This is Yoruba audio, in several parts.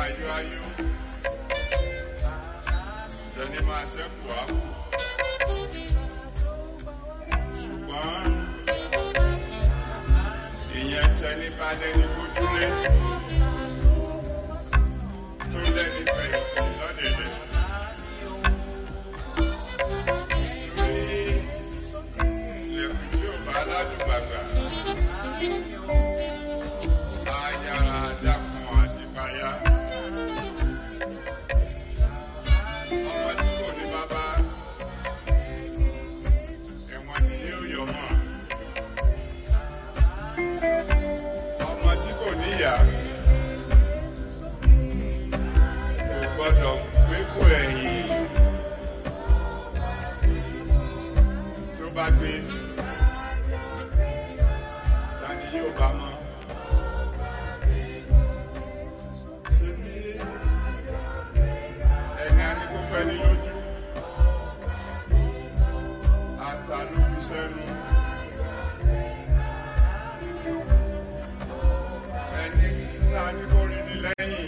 ayọ̀ ayọ̀ tẹni máa ṣẹ́kù á kù ṣùgbọ́n ìyẹn tẹni bá lẹ́ni gbójúlé tó lẹ́ni fẹ̀yìntì lọ́dẹ̀dẹ̀. Torí ilẹ̀kùn tí ò bá ládùúgbàgbà á yára dákun àṣìpáyà. Ọmọ tí kò ní bàbá ẹ̀wọ̀n ni yóò yọ mọ́. Ọmọ tí kò níyà kò gbọ́dọ̀ gbé kó ẹ̀yìn tó bá gbé ta ni yóò bá mọ́. Ṣé bí ẹni a ní kó fẹ́ ní lójú ata ló fi sẹ́nu. Ẹni tá a ní kó rí ni lẹ́yìn.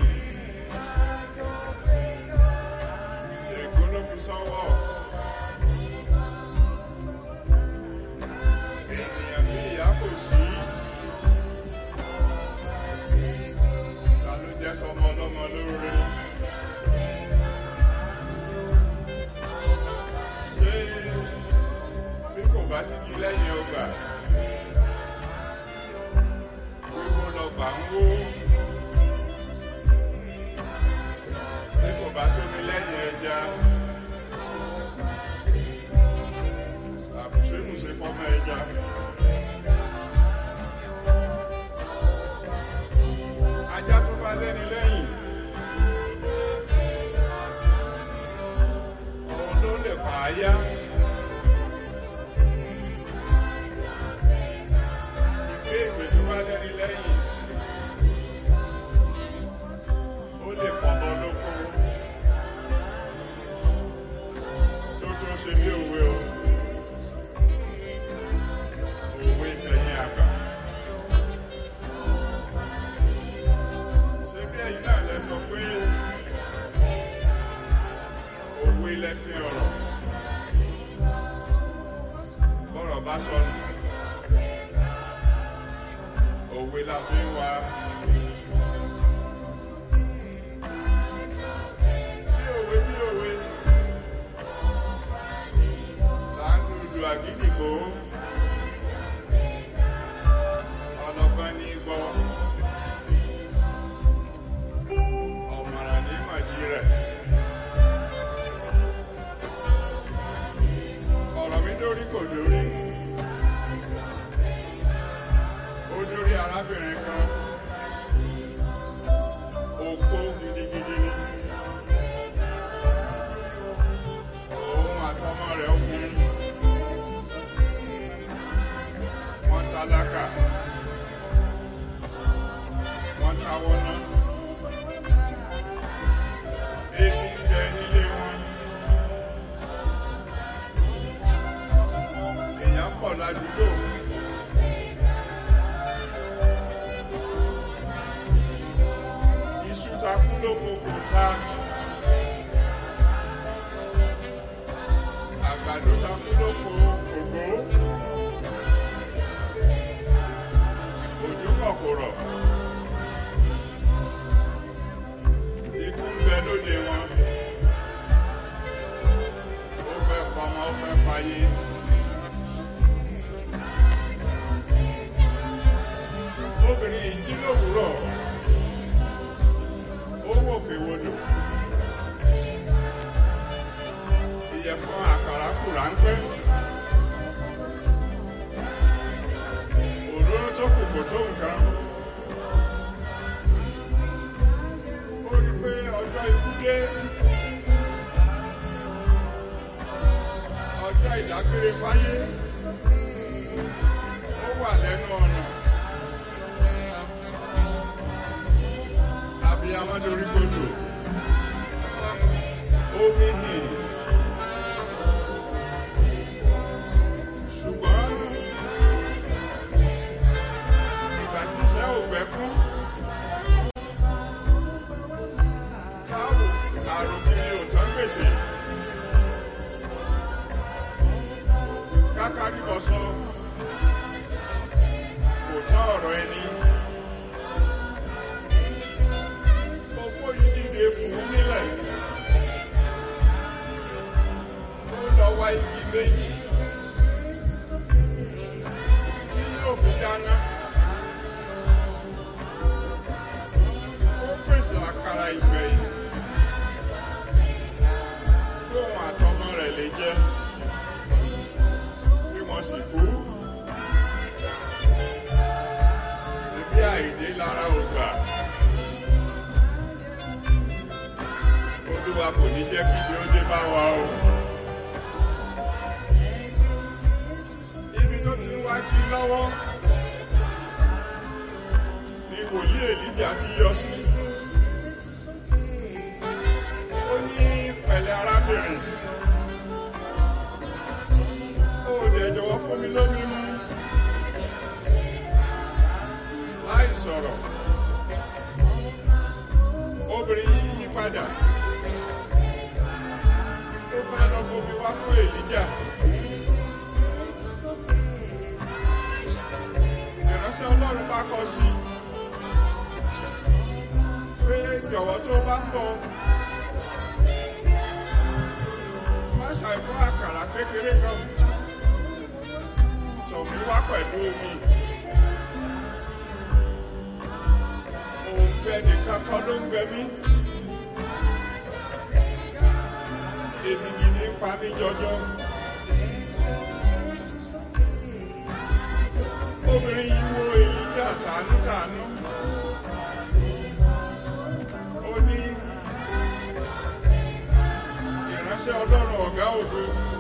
Èkó ló fi sọ́wọ́. Ènìyàn bí ìyá kò sí. Ta ló jẹ́ sọmọ ọlọ́mọ lóore? Ṣé bí kò bá sí kí lẹ́yìn ọgbà? Wíwó lọgbà ń wó. Bí kò bá sómi lẹ́yìn ẹja. Àbùṣemùṣe fọ́mọ ẹja. Ajá tó bá lẹ́ni lẹ́yìn. Òun ló lè fà á yá. Ìgbé ìwé tó bá lẹ́ni lẹ́yìn. Ó lè pọ̀mọ́ lóko. Tó tó ṣe bí òwe o. Òwe tẹ̀yìn àgbà. Ṣé bí ẹ̀yin náà lẹ sọ pé òwe lẹ́sìn ọ̀rọ̀? Bọ́rọ̀ bá sọnù. Òwe la fi ń wá. Bí òwe bí òwe. Là ń lùlù àgídìgbò. Ọlọ́gbọ́n ní gbọ́. Ọ̀mọ̀ràn ní mọ̀jí rẹ̀. Ọ̀rọ̀ mi dórí kò dórí. Ó dórí arábìnrin kan. Òpó gidigidi ni. Òun àtọmọ rẹ̀ obìnrin. Wọ́n tálákà. Wọ́n táwọ́ náà. Ebi ń bẹ nílé wọn. Èèyàn pọ̀ ládùúgbò. Iṣu ta kú lóko kò ta. Àgbàdo ta kú lóko kò gbó. Òjò kọ̀ kò rọ̀. Ikú ń bẹ lóde wọn. Ó fẹ́ pọmọ, ó fẹ́ payé. Obìnrin yìí jí lówùúrọ̀. Ó wòkè wodò. Ìyẹ̀fun àkàrà kù ráńpẹ́. Òróró tó kù kò tó nǹkan. Ó rí pé ọjọ́ ikú dé. Ọjọ́ ìdágbére fáyé. Ó wà lẹ́nu ọ̀nà. Abiyamọ dorí kodò. Omi hì. Ṣùgbọ́n ìgbà tí iṣẹ́ ò gbẹ́kún. pèsè. Kákárí bọ̀sọ̀ kò tán ọ̀rọ̀ ẹni. Gbogbo yìí dìde fún un nílẹ̀. Ó lọ wá igi méjì tí yóò fi dáná. Ó pèsè àkàrà ìgbẹ̀yìn. Tóun àtọmọ rẹ̀ lè jẹ. Bí wọ́n sì kú. Síbí àìdé lára ògbà. Olúwa kò ní jẹ́ kí ibi ó dé bá wa o. Ibi tó ti ń wá kí lọ́wọ́ ni wòlíì Èlíjà ti yọ sí. Ó ní pẹ̀lẹ́ arábìnrin. Ó dẹ̀ jọ̀wọ́ fún mi lómi mú. Láì sọ̀rọ̀. Obìnrin yìí yí padà. Ó fẹ́ lọ bomi wá fún Èlíjà. Ìránṣẹ́ Ọlọ́run bá kọ sí i. Pé jọ̀wọ́ tó bá ń bọ̀. Má ṣàìkú àkàrà kékeré kan. Tọ̀ mí wá pẹ̀lú omi. Òun gbẹ nìkan kan ló ń gbẹ mí. Èmi gidi ń pa mí jọjọ. Obìnrin yìí wo Èlíjà tàánútàánú. Ó ní ìránṣẹ́ Ọlọ́run ọ̀gá ògo.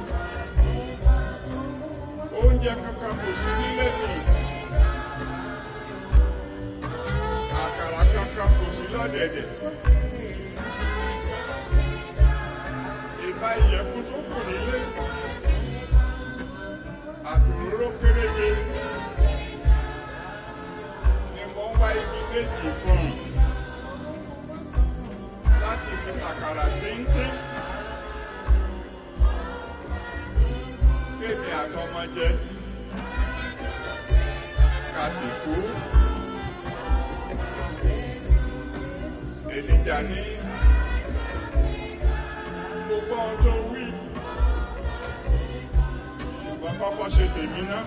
Oúnjẹ kankan kò sí nílé mi. Àkàrà kankan kò sí lọ́dẹ̀dẹ̀. Ìbá ìyẹ̀fun tó kù nílé. Àtòróró péréje ni mo ń wá igi méjì fún un láti fi ṣàkàrà tíntín. Kémi àtọmọ jẹ. Kàsìkú. Èlíjà ní gbogbo ohun tó wí. Ṣùgbọ́n kọ́kọ́ ṣe tèmi náà.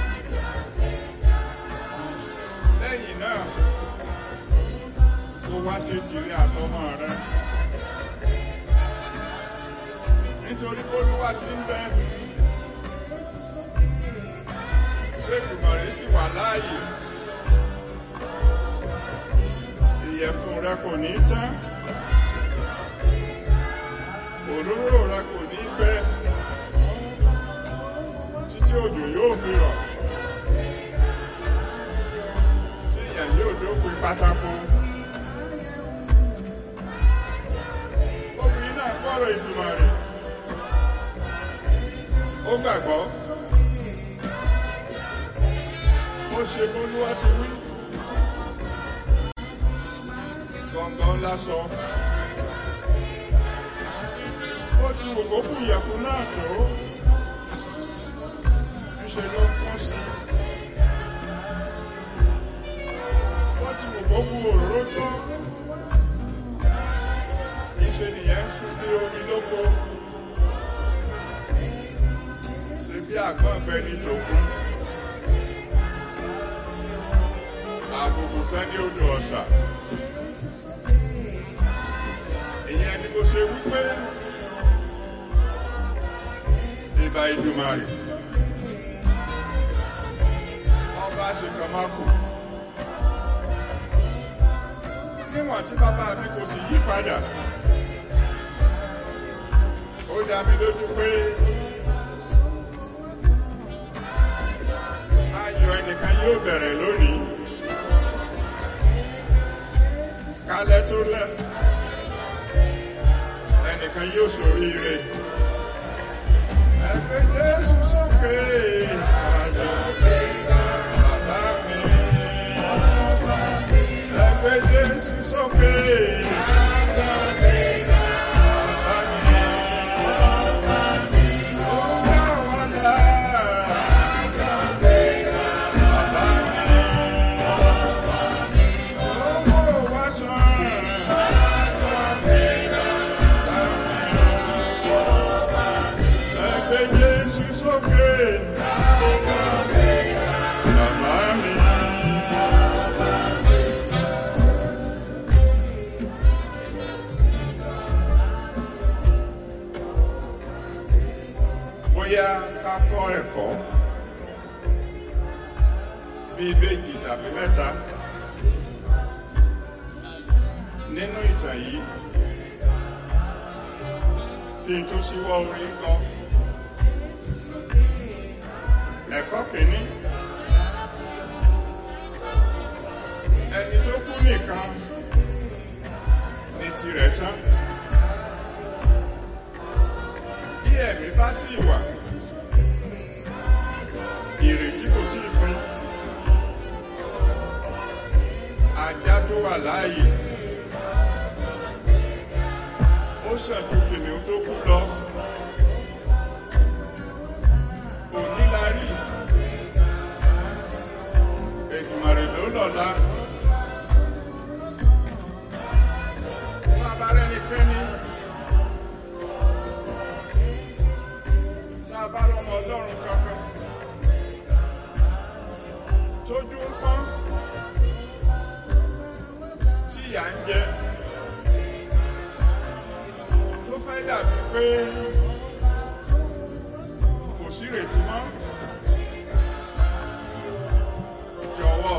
Lẹ́yìn náà, kó wá ṣe tìrẹ àtọmọ rẹ. Nítorí Olúwa ti ń bẹ. Ṣé ìgbìmọ̀rẹ́ sì wà láàyè? Ìyẹ̀fun rẹ kò ní tán. Òróró rẹ kò ní gbẹ. Títí òjò yóò fi rọ̀. Tí ìyà yóò dópin pátákó. Obìnrin náà gbọ́rọ̀ ìtumọ̀ rẹ̀. Ó gbàgbọ́. Ó ṣe bólúwá ti wí. Gbọ̀ngàn lásọ. Ó ti wò kó kú ìyẹ̀fun náà tó. Ńṣe ló kún sí. Ó ti wò kó kú òróró tó. Ìṣe nìyẹn ń sún bí omi lóko. Ṣé bí àgbọ̀n bẹ ní tòkun? Àbùkù tán ní odò ọ̀sà. Ìyẹn ni mo ṣe wípé ìbá ìdùmarè. Ọba ṣe kan máa kù. Níwọ̀n tí bàbá mi kò sì yí padà. Ó dá mi lójú pé ayọ̀ ẹnìkan yóò bẹ̀rẹ̀ lónìí. Kálẹ̀ tó lẹ̀, ẹnìkan yóò ṣoríire. Ẹgbẹ́ Jésù sókè. Àjọ bàbá mi. Ẹgbẹ́ Jésù sókè. Bàbá mi. bóyá ká kọ́ ẹ̀kọ́ bíi méjì tàbí mẹ́ta nínú ìtàn yìí kí n tó ṣíwọ́ orí kọ. Ẹ̀kọ́ kìíní. Ẹni tó kú nìkan ni tirẹ̀ tán. Bí ẹ̀mí bá sì wà, ìrètí kò tí ì pín. Ajá tó wà láàyè. Ó ṣẹ̀dú kìnìún tó kú lọ. Òní la rí. Èdùmàrè ló lọ́la. Bàbá rẹ̀ ní kẹ́ni. Tá a bá lọ́mọ ọlọ́run kankan. Tójú ń pọ́n. Tí ìyà ń jẹ. Tó fẹ́ dàbí pé kò sí ìrètí mọ́. Jọ̀wọ́,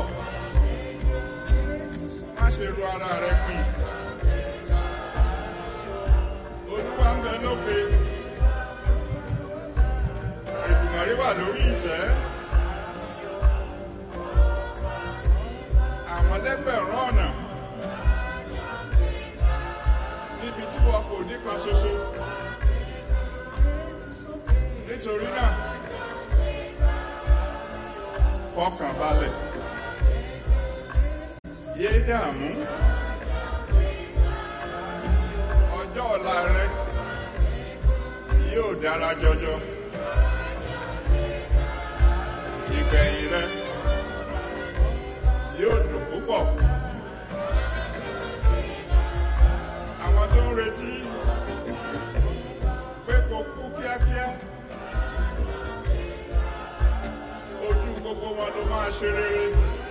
má ṣe ru ara rẹ pin. Olúwa ń bẹ lókè. Èdùmàrè wà lórí ìtẹ́. Àwọn lẹ́gbẹ̀rún ọ̀nà. Níbi tí wọn kò ní kan ṣoṣo. Nítorí náà, fọkàn balẹ̀. Yé dààmú. Ọjọ́ ọ̀la rẹ yóò dára jọjọ. Ìgbẹ̀yìn rẹ yóò dùn púpọ̀. Àwọn tó ń retí pé kò kú kíákíá. Ojú gbogbo wọn ló máa ṣe rere.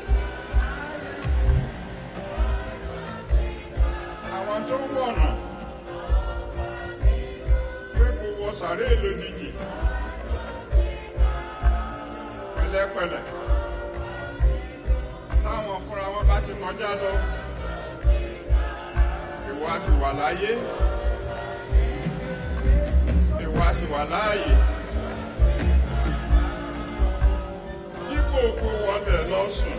Àwọn tó ń wọ̀nà pé kò wọ sàré lójijì. Pẹ̀lẹ́pẹ̀lẹ́. Táwọn fúnra wọn bá ti kọjá lọ. Ìwọ a sì wà láyé. Ìwọ a sì wà láàyè. Dípò kó wọlé lọ́sùn.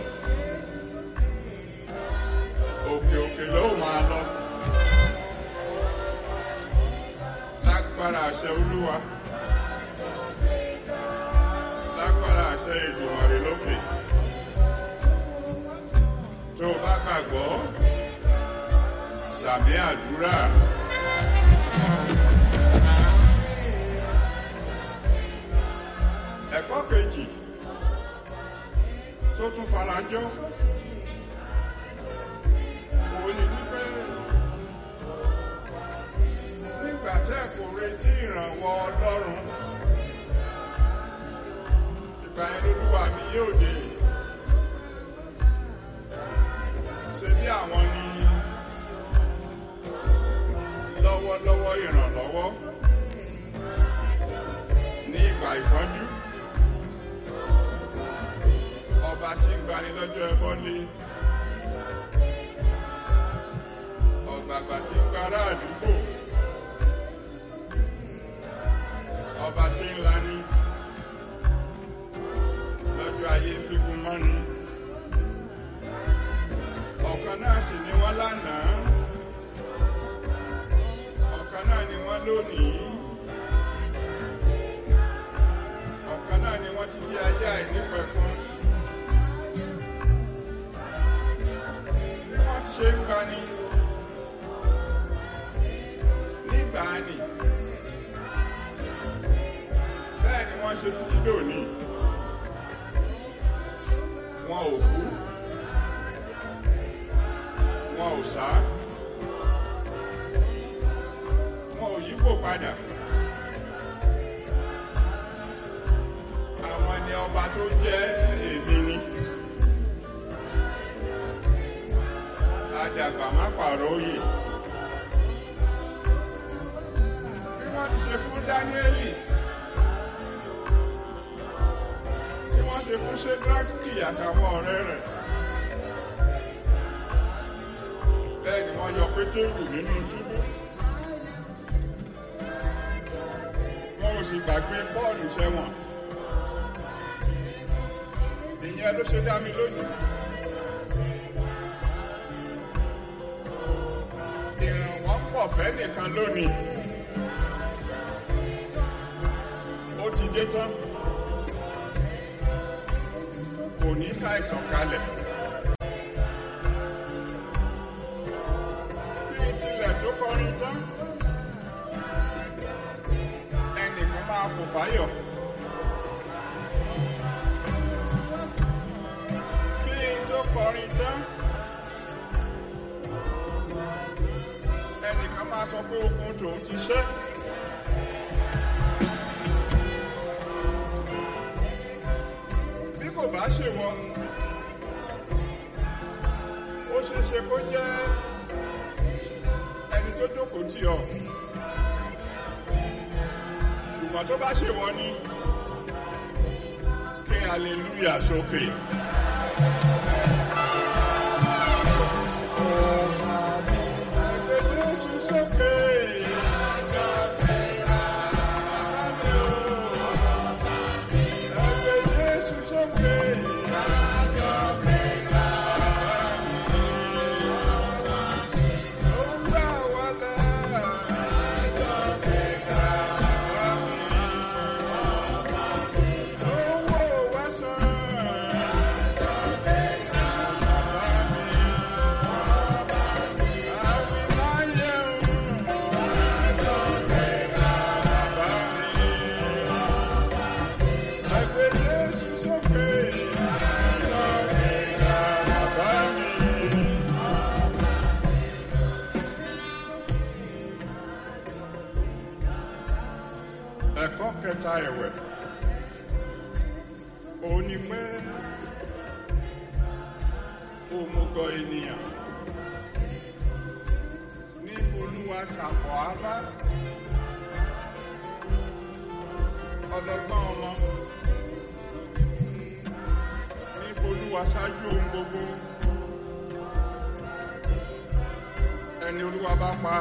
Òkè òkè ló máa lọ. Lágbára àṣẹ Olúwa. Lágbára àṣẹ Èdùmàrè lókè. Tó o bá gbàgbọ́, sàmì àdúrà. Ẹ̀kọ́ kejì tó tún farajọ́. Òun ni wípé nígbà tẹ́ kò retí ìrànwọ́ Ọlọ́run, ìgbà yẹn lolúwa mi yóò dé. Ṣé bí àwọn ni lọ́wọ́lọ́wọ́ ìrànlọ́wọ́ ní ìgbà ìpọ́njú? Ọba tí ń gbani lọ́jọ́ ẹbọ lé. Ọ̀gbàgbà tí ń gbára àdúgbò. Ọba tí ń lani lọ́jọ́ ayé fígun mọ́ni. Ọ̀kan náà sì ni wọ́n lánàá. Ọ̀kan náà ni wọ́n lónìí. Ọ̀kan náà ni wọ́n títí ayé àìnípẹ̀kun. Bí wọ́n ti ṣe ń gbani nígbàanì. Bẹ́ẹ̀ ni wọ́n ṣe títí dòní. Wọn ò kú. Wọn ò sá. Wọn ò yípo padà. Àwọn ni ọba tó jẹ́ èmi ni. Àdàgbà má pààrọ̀ òye. Bí wọ́n ti ṣe fún Dáníẹ́lì fún ṣẹ́dáàkì àtàwọn ọ̀rẹ́ rẹ̀ bẹ́ẹ̀ ni wọ́n yọ pétérù nínú túbú wọn ò sì gbàgbé pọ́ọ̀lù sẹ́wọ̀n ìyẹn ló ṣe dá mi lójú ìrànwọ́ pọ̀ fẹ́ nìkan lónìí ó ti dé tán kò ní ṣàìsàn kalẹ̀ kí tilẹ̀ tó kọrin tán ẹnìkan máa fò fáyọ̀ kí n tó kọrin tán ẹnìkan máa sọ pé okun tòun ti ṣẹ́. bí kò bá ṣèwọ ó ṣeé ṣe kó jẹ́ ẹni tó jókòó tì ọ́ ṣùgbọ́n tó bá ṣèwọ ni kí hallelujah sókè. Ẹgbẹ́ Jésù sókè. Ẹgbẹ́ Jésù sókè. Ó ń gbà wá là. Ó ń wò wá sàn. Ẹ̀kọ́ kẹta ẹ̀wẹ̀, òun ni pé òmùgọ̀ ènìyàn ní olúwa ṣàpọ̀ ábá ọlọ́gbọ́n ọmọ ní olúwa ṣáájú ohun gbogbo ẹni olúwa bá pa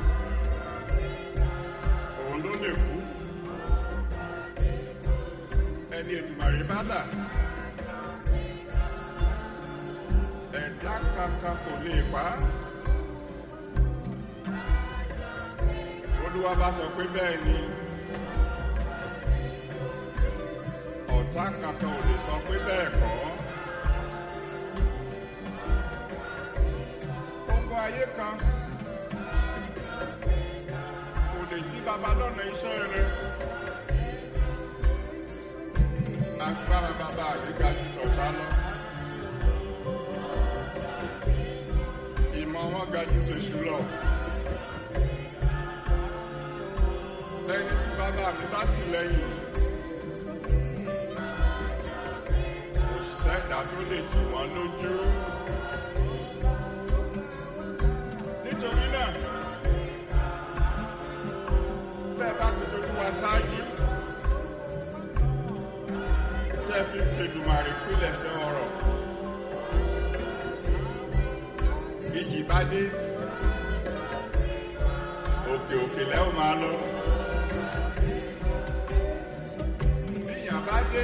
òun ló lè kú ẹni ètùmàrè bá là ẹ̀dá kankan kò lè pa á. olúwa bá sọ pé bẹ́ẹ̀ ni ọ̀tá kankan ò lè sọ pé bẹ́ẹ̀ kọ́. gbogbo ayé kan kò lè jí baba lọ́nà iṣẹ́ rẹ̀. agbára bàbá mi ga jù tọ̀sá lọ. ìmọ̀ wọn ga jù tèṣù lọ. lẹ́yìn tí bàbá mi bá ti lẹ́yìn. kò sẹ́dá tó lè tì wọ́n lójú. nítorí náà tẹ́ ẹ bá fi tojú wa ṣáájú tẹ́ fi ń tẹ̀dùmarè pílẹ̀ṣẹ̀ ọ̀rọ̀. Ìjì bá dé, òkè òkè lẹ́ ò máa lọ. Bíyàn bá dé,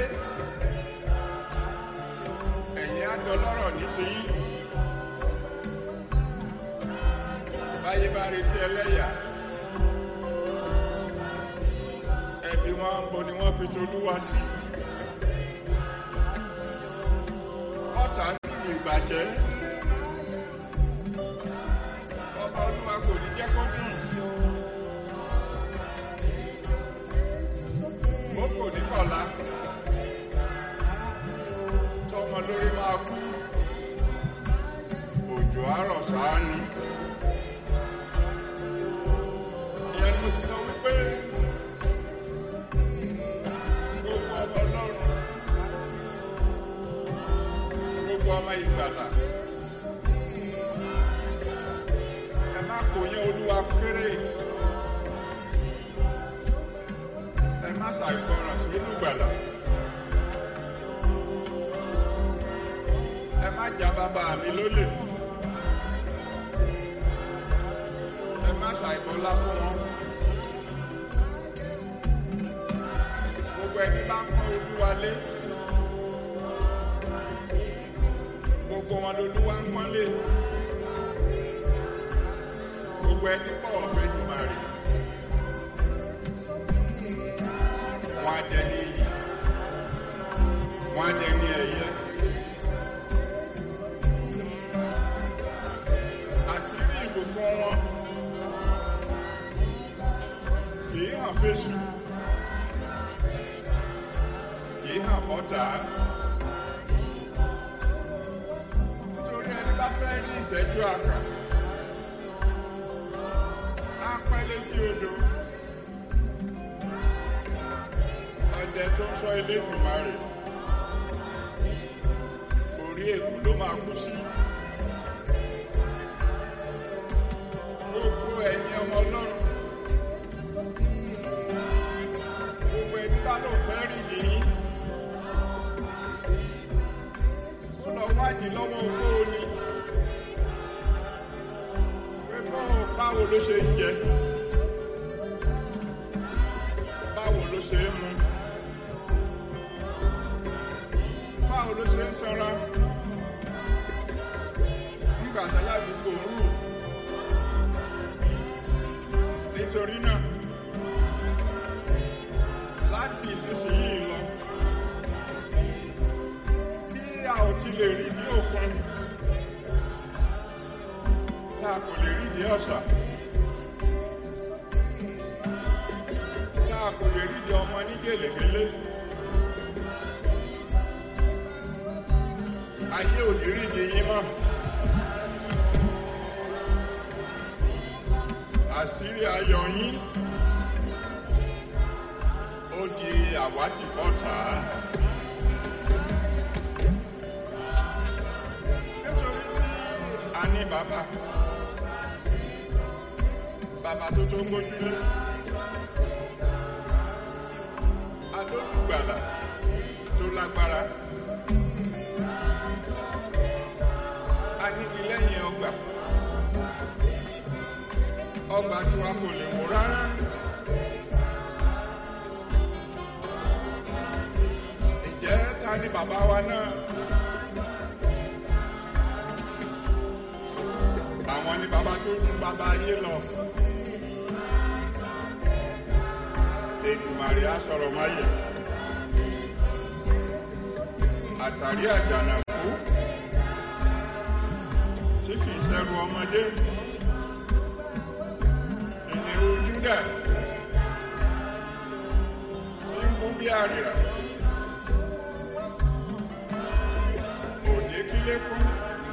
ẹ̀yin á dọlọ́rọ̀ ní tiyín. Báyé bá retí ẹlẹ́yà. Ẹbí wọn ń bo ni wọ́n fi tolúwa sí. ọ̀tá nínú ìbàjẹ́ ọba olúwa kò ní jẹ́ kó dùn ó kò ní kọ̀lá tọmọ lórí máa kú òjò àárọ̀ sáá ni ìyẹn ni mo sì sọ wípé gbogbo ọmọ ọlọ́run gbogbo ọmọ ìgbàlà ẹ má kò yẹn olúwa kéré ẹ má ṣàìgbọràn sí olùgbàlà mi lólè ẹ má ṣàìbọlá fún wọn gbogbo ẹni bá ń pọ́n olúwa lé gbogbo wọn lolúwa ń pọ́n lé gbogbo ẹni bọ̀wọ̀ fẹ́ jùmọ̀ rẹ̀ wọn á jẹ ní iyì wọn á jẹ ní ẹ̀yẹ. àṣírí ìbùkún wọn kìí hàn fésù kìí hàn fọ́tà nítorí ẹni bá fẹ́ rí ìṣẹ́jú àkà á pẹ́ létí odò ọdẹ tó ń sọ ilé ìgbìmọ̀ rẹ̀ orí èkó ló máa kú sí. gbogbo ẹ̀yin ọmọ ọlọ́run gbogbo ẹni bá lò fẹ́ rí yìí ó lọ wádìí lọ́wọ́ owó ni pé bọ́ọ̀ báwo ló ṣe ń jẹ báwo ló ṣe ń mu báwo ló ṣe ń sanra nígbà tí aládùúgbò ń rù nítorí náà láti ìsinsìnyí lọ bí a ò ti lè rí ní òkun tá a kò lè rí di ọ̀sà tá a kò lè rí di ọmọ ní gèlègèlè ayé ò ní rí di yín mọ́. àṣírí ayọ̀ yín ó di àwátì fọ́tà. nítorí tí a ní bàbá bàbá tó tó gbójúlé alólùgbàlà tó lágbára anìkìlẹ́yìn ọgbà ọgbà tí wọn kò lè wò rárá. Ǹjẹ́ ta ni bàbá wa náà? Àwọn ni bàbá tó dún bàbá ayé lọ. Èdùmàrè á sọ̀rọ̀ máyè. Àtàrí àjànàkú tí kìí ṣẹrù ọmọdé ìnirú júdà tí ń kú bí àrìrà òde kílé fún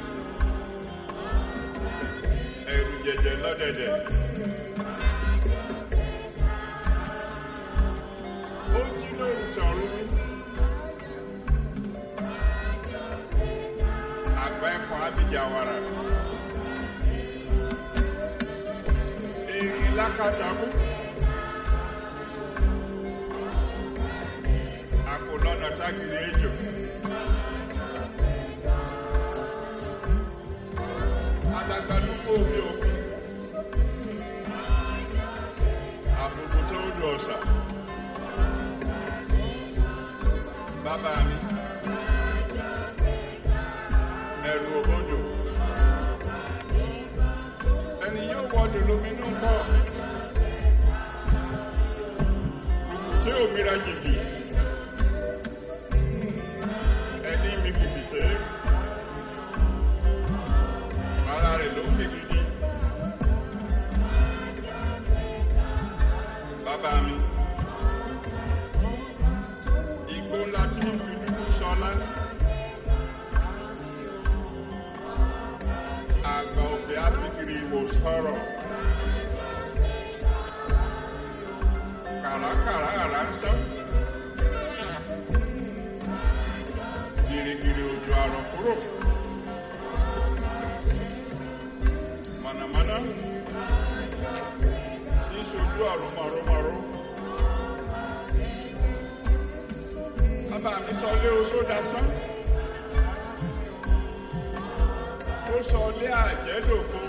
ẹrù jẹjẹ lọ́dẹ̀dẹ̀ ó jí lóru tọ̀rú àgbà ẹ̀fọn abidjan erin lákàtàkù àpò lọ́nà tágìrì ejò adagbalúgbò omi òkun àbùkù tó ń du ọ̀sà bàbá mi ẹrù òbodò ẹni yóò wọdò lóminú pọ̀ tí òmìnira jìbì ẹni mi kìkìtẹ́ ara rẹ̀ ló ń kìkìtì bàbá mi igbó ńlá tí mo fi dúdú sọlá àgbà òfin áfíríkì ìwò sọ̀rọ̀. kàràkàrà àrà ń sán. Gìrìgìrì òjò àrọ̀ kúrò. Mànàmáná tí ń sojú àrùn màrúmàrú. Bàbá mi sọ lé oṣó dasán. sọ ilé àjẹ́dòfo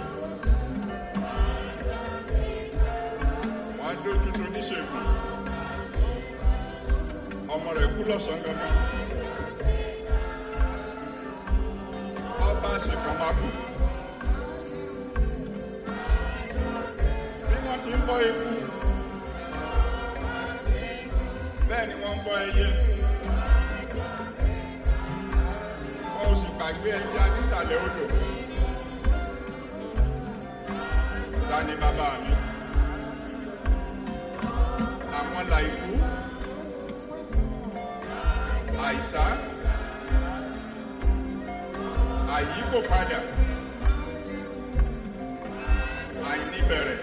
wọ́n dójú tó níṣègùn ọmọ rẹ̀ kú lọ́sàn-án gangan ọba àṣekàn máa kú bí wọ́n ti ń bọ́ ikú bẹ́ẹ̀ ni wọ́n ń bọ́ ẹyẹ wọn ò sì gbàgbé ẹja nísàlẹ̀ odò ta ni bàbá mi àwọn làìkú àìsá àyíkò padà àìníbẹ̀rẹ̀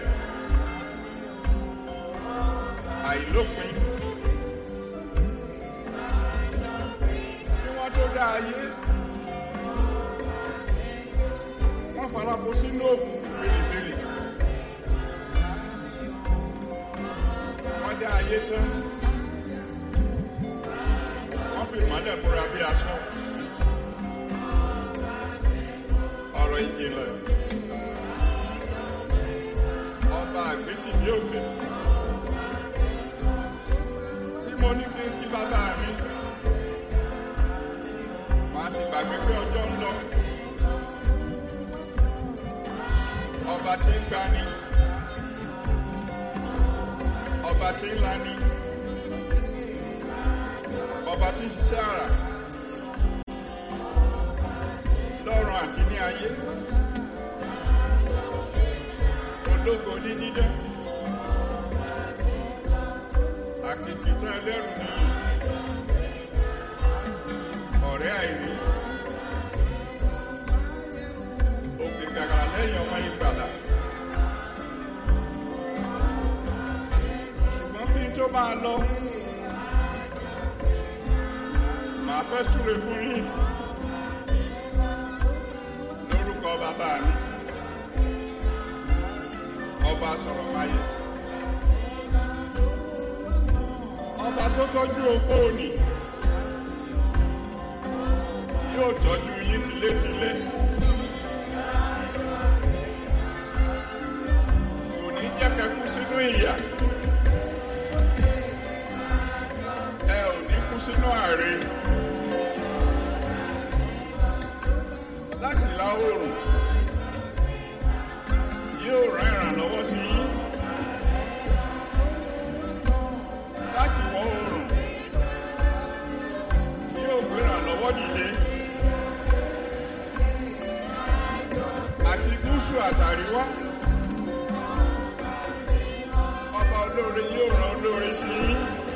àìlópin kí wọ́n tó dá ayé wọ́n farapọ̀ sínú òkùnkùn bèrèbèrè wọ́n dá ayé tán wọ́n fi ìmọ́lẹ̀ múra bí aṣọ ọ̀rọ̀ ìjìnlẹ̀ ọba àgbétì ní òkè bí mo ní kí n kí bàbá mi màá sì gbàgbé pé ọjọ́ ń lọ ọba tí ń gbani ọba tí ń lani ọba tí ń ṣiṣẹ́ àrà lọ́run àti ní ayé ológo ní dídán àkìkìtàn ẹlẹ́rù nìyí ọ̀rẹ́ àìrí òkè gàgà lẹ́yìn ọmọ ìgbàlà ṣùgbọ́n kí n tó máa lọ màá fẹ́ súre fún yín lórúkọ bàbá mi ọba sọ̀rọ̀ máyé ọba tó tọ́jú opó òní yóò tọ́jú yín tilétilé. kò ní jẹ́ kẹ́ kú sínú ìyà. ẹ ò ní kú sínú àárẹ̀. láti ìlà oòrùn yóò rán ìrànlọ́wọ́ sí yín. láti ìwọ̀ oòrùn yóò gbé ìrànlọ́wọ́ dìde. àti gúúsù àtàríwá ọba olóore yóò rán olóore sí i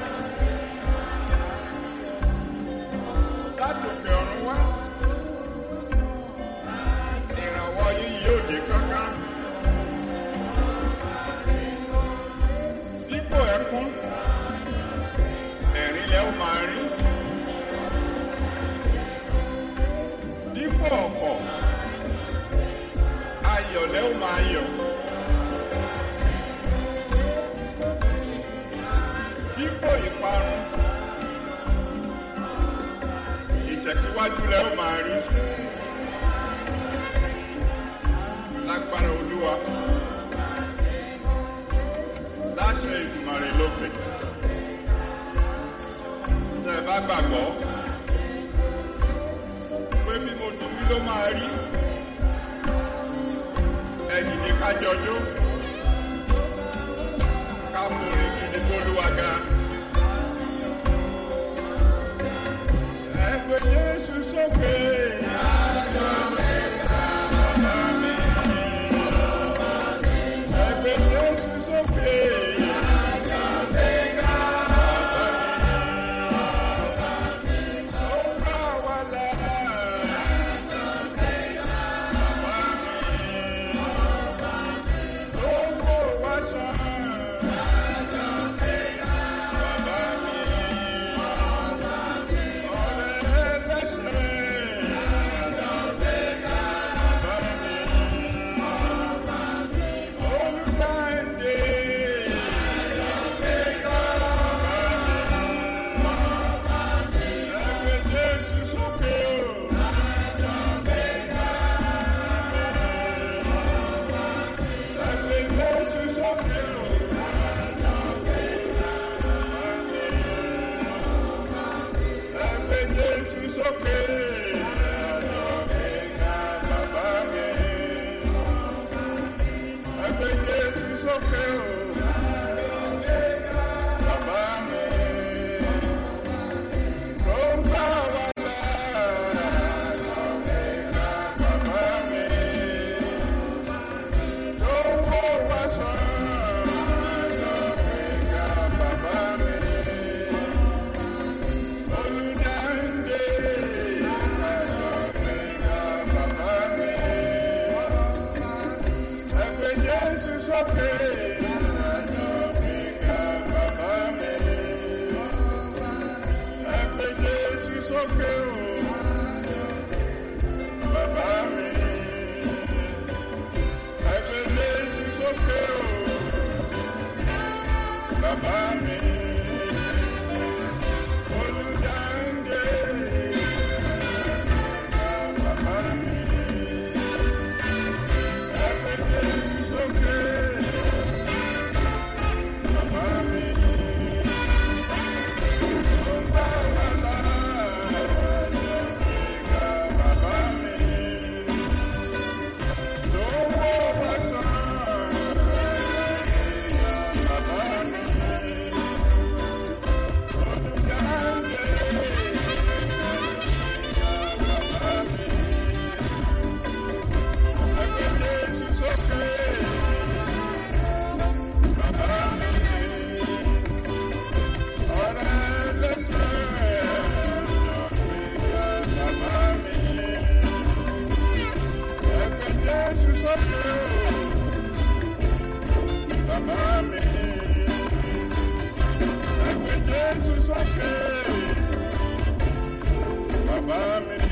látòkè ọ̀run wá ìrànwọ́ yìí yóò dé kánkán dípò ẹkún ẹ̀rín lẹ́ ó máa rí dípò ọ̀fọ̀ ayọ̀ lẹ́ ó máa yọ̀. dípò ìparun ìtẹ̀síwájú lẹ́ ó máa rí lágbára olúwa láṣẹ ìdùmarè lókè tẹ́ ẹ bá gbàgbọ́ pé bí mo ti wí ló máa rí ẹ̀yìn ní kájọjó ká mú orin gidi gbólúwa ga. Ẹgbẹ́ Jésù sókè. Ẹgbẹ́ Jésù sókè. Ó bá wa là. Owó wa sàn. Bàbá mi. Ọ̀rẹ́ ẹlẹ́sẹ̀. Bàbá mi. Olùdáǹdè. sókè o. Ẹgbẹ́ Jésù sókè. Bàbá mi. Ẹgbẹ́ Jésù sókè o. Bàbá mi. Tó ń bá wa là. Bàbá mi. Tó ń wò wá sàn. Bàbá mi. Olùdáǹdè. Bàbá mi. Ẹgbẹ́ Jésù sókè. Bàbá mi. Ẹgbẹ́ Jésù sókè o. Bàbá mi. Ẹgbẹ́ Jésù sókè o. Bàbá mi. Olùdáǹdè. Bàbá mi. Ẹgbẹ́ Jésù sókè. Bàbá mi. Tó ń bá wa là. Bàbá mi. Tó ń wò wá sàn. Bàbá mi. Olùdáǹdè. Bàbá mi. Ẹgbẹ́ Jésù sókè. Bàbá mi. Ọ̀rẹ́ lẹ́sẹ̀. Bàbá mi. Ẹgbẹ́ Jésù sókè. Bàbá mi. Ẹgbẹ́ Jésù sókè. Bàbá mi.